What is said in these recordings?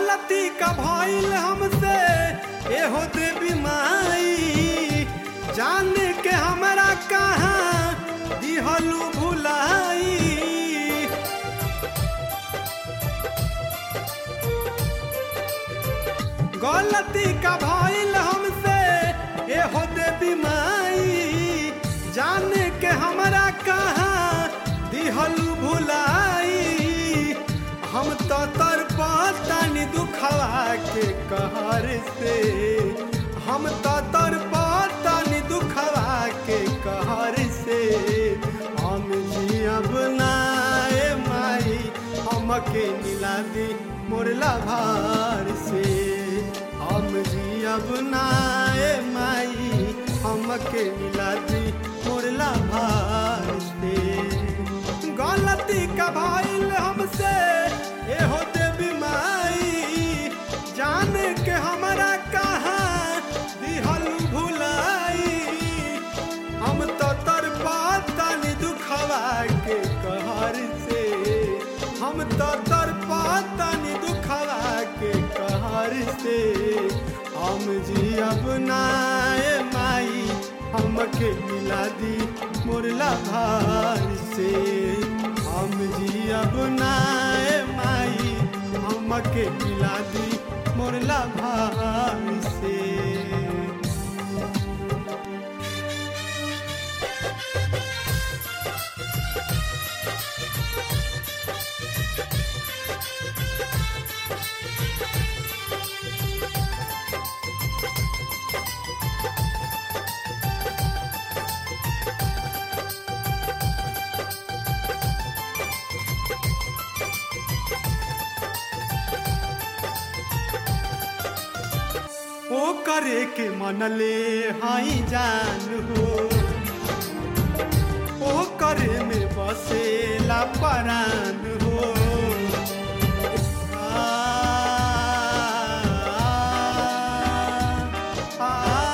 गलती का भइल हमसे एहो देवी माई जान के हमरा कहाँ दिहलू भुलाई गलती का भइल हमसे एहो देवी माई जान के हमरा कहाँ दिहलू भुलाई हम तो तर पातानी दुखवा के कहर से हम तो तर पातानी दुखवा के कहर से हम जियब नाए माई हमके मिला दी मोरला भार से हम जियब नाए माई हमके मिला दी मोरला भार से गलती का भइल हमसे एहो देवी माई जान के हमरा कहाँ दिहल भुलाई हम तो तर पातानी दुखवा के कहर से हम तो तर पातानी दुखवा के कहर से हम जियब नाए माई हमके मिला दी मोरला भार से हम जियब नाए माई हमके मिला दी मोरला भार से ओ करे के मनले हाई जान हो ओ करे में बसेला परान हो आ, आ,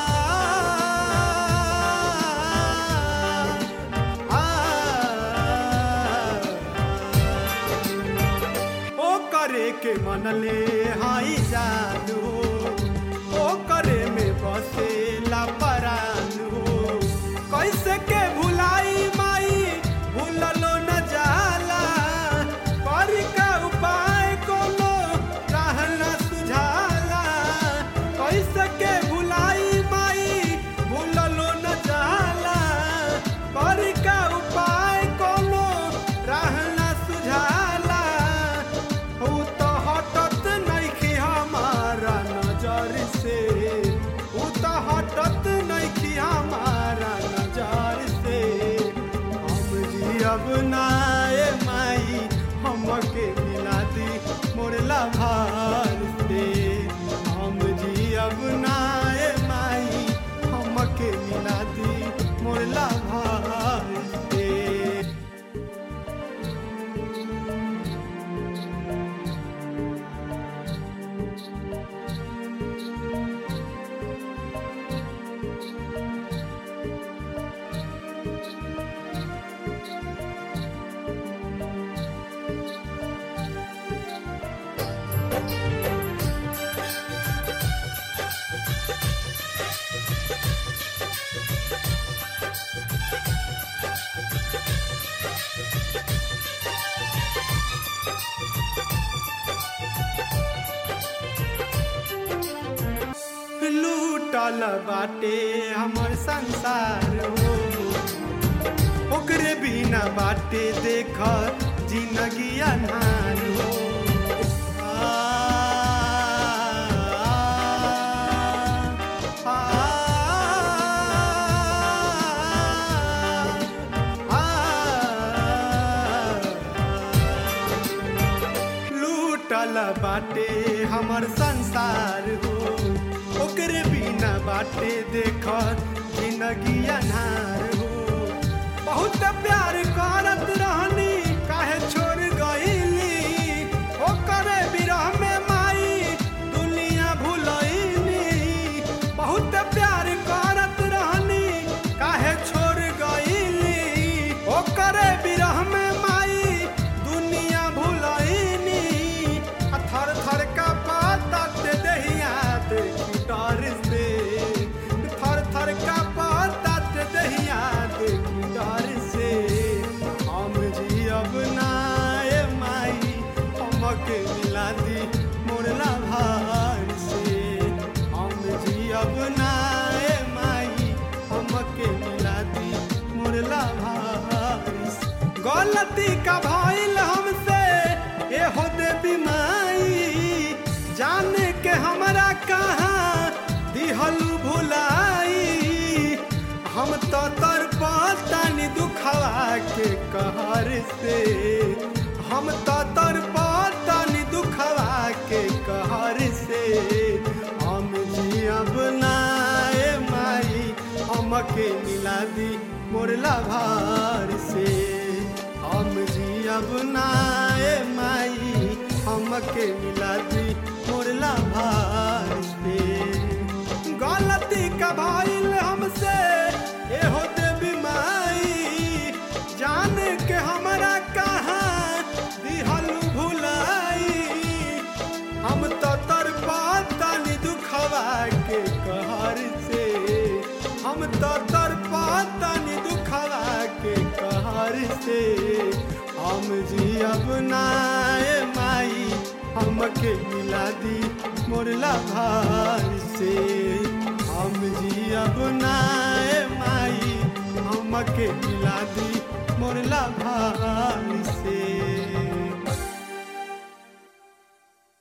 आ, ओ करे के मनले हाई जान हो ओ करे में बसेला परान हो कैसे के भुलाई माई भूललो न जाला करी का उपाय कोनो राह न सुझाला कैसे के भुलाई माई भूललो न जाला करी का उपाय कोनो राह न सुझाला ऊ तो हटत नइखी हमारा नजर से ऊ तो हटत नइखी हमारा नजर से हम जियब नाए माई हमके मिला दी मोरला भार से हम जियब नाए माई हमके मिला दी मोरला भार से लूटल बाटे हमर संसार हो ओकरे बिना बाटे देख जिंदगी अनहार हो आ, आ, आ, लूटल बाटे हमर संसार हो ओकरे बिना बाटे देख जिंदगी अनार हो बहुत प्यार करत रहनी काहे छोड़ गईली ओकरे बिरह में माई दुनिया भुलईनी बहुत प्यार करत रहनी काहे छोड़ गईली ओकरे बिरह में माई दुनिया भुलईनी आ थर थर का पार गलती का भइल हमसे ए हो देवी माई जाने के हमरा कहाँ दिहलू भुलाई हम तो तर पातानी दुखवा के कहर से हम तो तर पातानी दुखवा के कहर से हम जियब नाए माई हमके मिला दी मोरला भार से हम जियब नाए माई हमके मिला दी मोरला भार से गलती का भइल हमसे एहो देवी माई जान के हमरा कहाँ दिहलू भुलाई हम तो तर पातानी दुखवा के कहर से हम तो तर पातानी दुखवा के कहर से हम जियब नाए माई हमके मिला दी मोरला भार से हम जियब नाए माई हमके मिला दी मोरला भार से